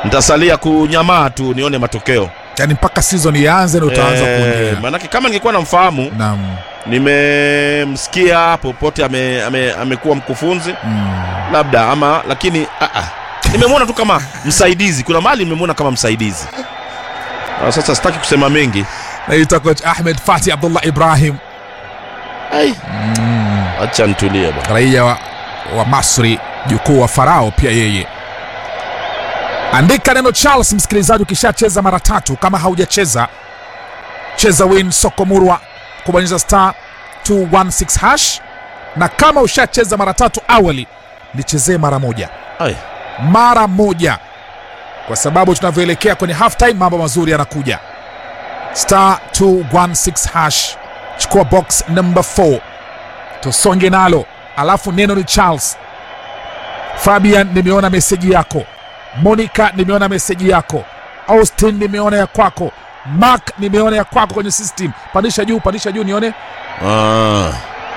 nitasalia kunyamaa tu nione matokeo yani mpaka season ianze na utaanza Eh, kuongea maanake kama ningekuwa namfahamu naam nimemsikia popote ame, ame, amekuwa mkufunzi mm. labda ama lakini ah, ah. nimemwona tu kama msaidizi kuna mahali nimemwona kama msaidizi Ah, sasa sitaki kusema mengi naitwa coach ahmed fati abdullah ibrahim Ai. acha nitulie bwana raia wa, wa masri jukuu wa farao pia yeye andika neno charles msikilizaji ukishacheza mara tatu kama haujacheza cheza win sokomurwa kubonyeza star 216 hash na kama ushacheza mara tatu awali nichezee mara moja Ai. mara moja kwa sababu tunavyoelekea kwenye halftime mambo mazuri yanakuja star 216 hash chukua box number 4 tusonge nalo alafu neno ni charles fabian nimeona meseji yako monica nimeona meseji yako austin nimeona ya kwako mark nimeona ya kwako kwenye system pandisha juu pandisha juu nione Ah.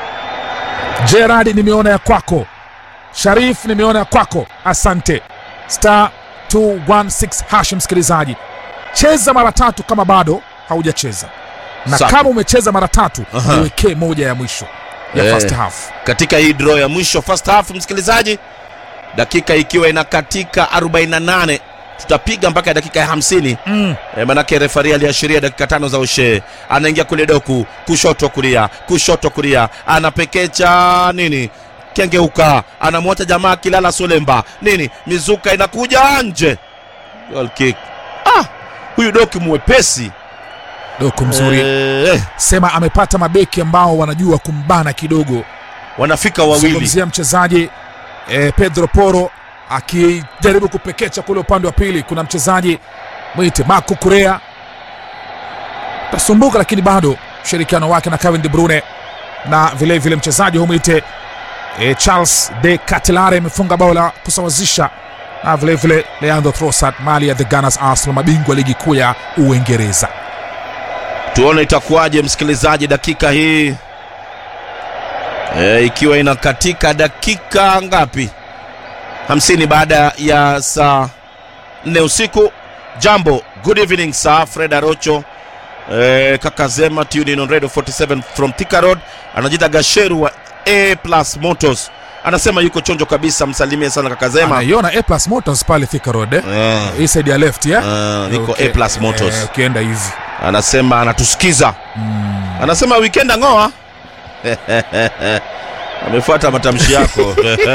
gerard nimeona ya kwako sharif nimeona ya kwako asante star 216 hash msikilizaji cheza mara tatu kama bado haujacheza na Sawa. kama umecheza mara tatu Aha. niwekee moja ya mwisho ya Eh. first half katika hii draw ya mwisho first half msikilizaji dakika ikiwa inakatika 48 tutapiga mpaka dakika ya 50 mm. e, manake refari aliashiria dakika tano za ushee anaingia kule doku kushoto kulia kushoto kulia anapekecha nini kengeuka anamwacha jamaa kilala solemba nini mizuka inakuja nje Goal kick. ah, huyu doku mwepesi doku mzuri Eh, sema amepata mabeki ambao wanajua kumbana kidogo wanafika wawili zungumzia mchezaji eh, pedro poro akijaribu kupekecha kule upande wa pili kuna mchezaji mwite marco kurea tasumbuka lakini bado ushirikiano wake na Kevin de Bruyne na vilevile vile mchezaji humwite eh, charles de catelare amefunga bao la kusawazisha na vilevile vile leandro trossard mali ya the gunners arsenal mabingwa ligi kuu ya uingereza tuone itakuwaje msikilizaji dakika hii e, ikiwa inakatika dakika ngapi 50 baada ya saa 4 usiku jambo good evening sir fred arocho e, kakazema tuning on radio 47 from Thika road anajiita gasheru wa a plus motors anasema yuko chonjo kabisa msalimie sana kakazema anaiona a plus motors pale Thika road eh? Eh, hii side ya left ya eh, niko Okay. a plus motors Eh, ukienda hivi anasema anatusikiza anasema weekend ang'oa amefuata matamshi yako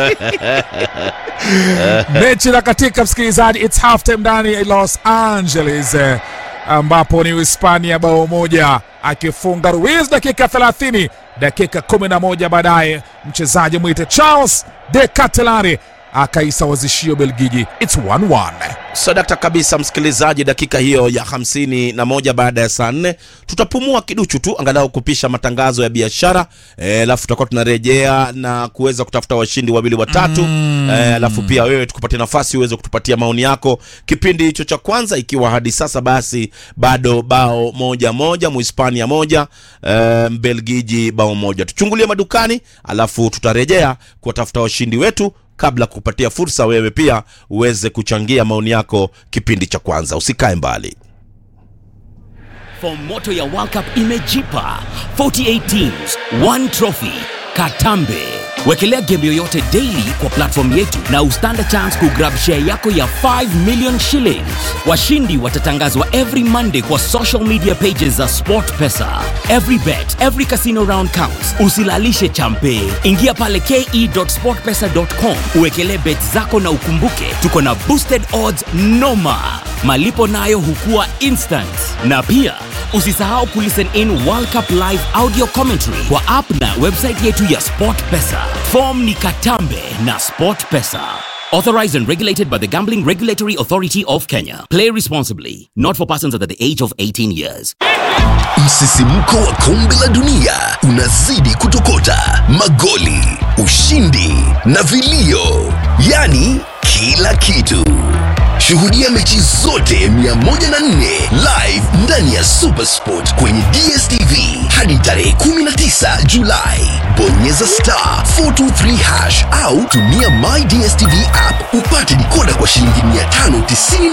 mechi na katika msikilizaji its half time ndani ya los angeles eh, ambapo ni uhispania bao moja akifunga ruiz dakika 30 dakika 11 baadaye mchezaji mwite charles de catelari akaisawazishia ubelgiji its 1-1 sadakta kabisa msikilizaji dakika hiyo ya hamsini na moja baada ya saa nne tutapumua kiduchu tu angalau kupisha matangazo ya biashara Eh, alafu tutakuwa tunarejea na kuweza kutafuta washindi wawili watatu mm. alafu pia wewe tukupatia nafasi uweze kutupatia maoni yako kipindi hicho cha kwanza ikiwa hadi sasa basi bado bao moja moja muhispania moja eh, mbelgiji bao moja tuchungulie madukani alafu tutarejea kuwatafuta washindi wetu kabla kupatia fursa wewe pia uweze kuchangia maoni yako kipindi cha kwanza usikae mbali Fomoto ya World Cup imejipa 48 teams, one trophy. Katambe. Wekelea game yoyote daily kwa platform yetu na ustand a chance kugrab share yako ya 5 million shillings. Washindi watatangazwa every Monday kwa social media pages za SportPesa. Every bet, every casino round counts. Usilalishe champe. Ingia pale ke.sportpesa.com uwekelee bet zako na ukumbuke tuko na boosted odds noma. Malipo nayo hukua instant. Na pia usisahau kulisten in World Cup live audio commentary kwa app na website yetu ya SportPesa. Form ni Katambe na SportPesa. Authorized and regulated by the Gambling Regulatory Authority of Kenya. Play responsibly. Not for persons under the age of 18 years. Msisimko wa kombe la dunia unazidi kutokota, magoli, ushindi na vilio, yaani kila kitu. Shuhudia mechi zote 104 live ndani ya Supersport kwenye DStv hadi tarehe 19 Julai. Bonyeza star 423 hash au tumia My DStv app upate dikoda kwa shilingi 590